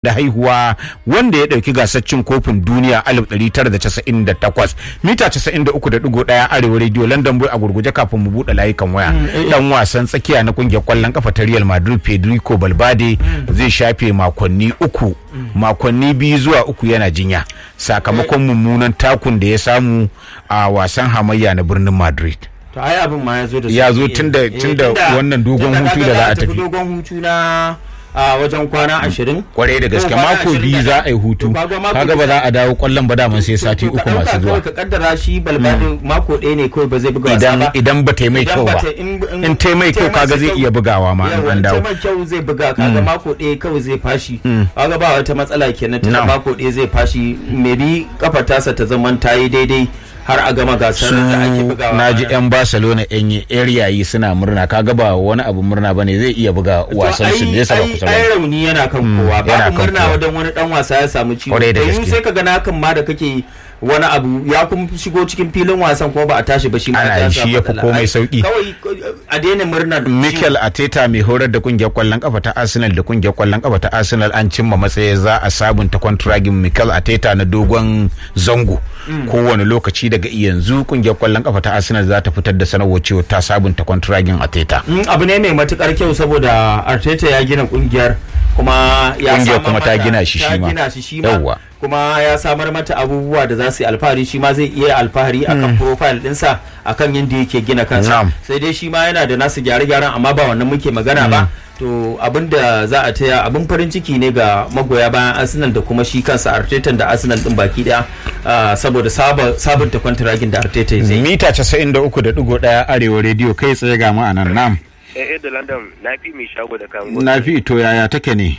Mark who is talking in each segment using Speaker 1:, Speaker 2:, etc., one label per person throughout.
Speaker 1: da haihuwa wanda ya ɗauki gasar cin kofin duniya 1998 mita 93.1 arewa radio london boy a gurguje kafin mu buɗe layukan waya dan wasan tsakiya na kungiyar kwallon kafa ta real madrid federico balbade zai shafe makonni uku makonni biyu zuwa uku yana jinya sakamakon mummunan takun da ya samu a wasan hamayya na birnin madrid
Speaker 2: to ai abin ma ya zo da
Speaker 1: ya zo tunda tunda wannan dogon hutu da za a tafi
Speaker 2: dogon hutu na a wajen kwana ashirin
Speaker 1: kwarai da gaske mako biyu za a yi hutu kaga ba za a dawo kwallon ba daman sai sati uku masu zuwa
Speaker 2: ka kaddara shi balbadin mako ɗaya ne kawai ba zai buga wasa
Speaker 1: idan
Speaker 2: ba
Speaker 1: idan ba ta yi mai kyau ba in ta yi mai kyau kaga zai iya bugawa ma in an dawo
Speaker 2: mai kyau zai buga kaga mako ɗaya kawai zai fashi kaga ba wata matsala kenan tunda
Speaker 1: Na'am.
Speaker 2: mako ɗaya zai fashi maybe kafa tasa ta zaman ta yi daidai har a gama gasar
Speaker 1: su
Speaker 2: da ake bugawa
Speaker 1: na ji yan barcelona yan yayi suna murna kaga ba wani abu murna bane zai iya buga wasan su ne saba kusa
Speaker 2: ai
Speaker 1: ba
Speaker 2: rauni yana kan kowa
Speaker 1: yana
Speaker 2: ba
Speaker 1: kan
Speaker 2: murna
Speaker 1: kowa.
Speaker 2: wadan wani dan wasa ya samu ciwo
Speaker 1: Kwarai da
Speaker 2: to
Speaker 1: gaske.
Speaker 2: sai ka ga na kan ma da kake wani abu ya kuma shigo cikin filin wasan kuma ba a tashi ba shi ma
Speaker 1: Ana
Speaker 2: ya
Speaker 1: yi,
Speaker 2: samu
Speaker 1: shi ya fi
Speaker 2: matsala.
Speaker 1: komai
Speaker 2: Ai,
Speaker 1: sauki.
Speaker 2: kawai a daina murnar
Speaker 1: Mikel Arteta mai horar da kungiyar kwallon kafa ta Arsenal da kungiyar kwallon kafa ta Arsenal an cimma matsayi za a sabunta kwantiragin Mikel Arteta na dogon zango. Kowane lokaci daga yanzu kungiyar kwallon kafa ta Arsenal za ta fitar da sanarwar cewa ta sabunta kwantiragin Arteta.
Speaker 2: Mm, abu ne mai matukar kyau saboda Arteta ya gina kungiyar kuma ya
Speaker 1: Kungiyar
Speaker 2: samar
Speaker 1: kuma ta
Speaker 2: mata-
Speaker 1: gina shi
Speaker 2: ta
Speaker 1: shi ma.
Speaker 2: gina shi shi ma
Speaker 1: Yawwa.
Speaker 2: kuma ya samar mata abubuwa da za su yi alfahari shi ma zai iya alfahari akan profile dinsa akan yadda yake gina kansa
Speaker 1: Na'am.
Speaker 2: sai dai shi ma yana da nasu gyare-gyaren amma ba wannan muke magana ba to abin da za a taya abin farin ciki ne ga magoya bayan arsenal da kuma shi kansa arteta da arsenal din baki daya ah, saboda saba- sabunta kwantiragin da arteta zai yi
Speaker 1: Mita 93.1 Arewa Radio kai tsaye ga mu a nan nam.
Speaker 3: eh da london na fi mai shago da kan
Speaker 1: Na fi ito yaya take ne?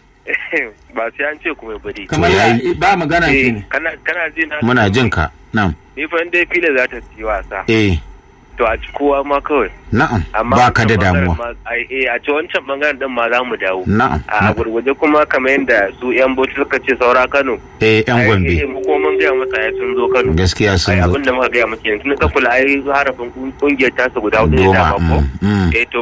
Speaker 3: ba sai an ce kuma bari
Speaker 2: kamar
Speaker 1: To,
Speaker 2: ya
Speaker 1: yayi.
Speaker 2: ba magana
Speaker 3: eh
Speaker 2: ke ne
Speaker 3: kana kana ji na
Speaker 1: Muna jin ka. Nam.
Speaker 3: ni fa dai fila za ta yi wasa
Speaker 1: Eh,
Speaker 3: to a ci kowa ma kawai
Speaker 1: na'am.
Speaker 3: amma
Speaker 1: Ba ka da
Speaker 3: wancan bangaren
Speaker 1: damuwa.
Speaker 3: ma- ai, eh a ci wancan bangaren din ma za mu dawo
Speaker 1: Na'am.
Speaker 3: a gurguje kuma kamar yadda su yan bauchi suka ce saura kano
Speaker 1: Eh, yan
Speaker 3: ai, eh,
Speaker 1: Gombe.
Speaker 3: mu kuma mun gaya masa ya sun zo kano
Speaker 1: Gaskiya
Speaker 3: ai
Speaker 1: sun zo.
Speaker 3: abin da muka gaya masa yanzu na kula ai harafin kungiyar tasa guda hudu ne
Speaker 1: Goma.
Speaker 3: dama ko
Speaker 1: mm, mm.
Speaker 3: eh to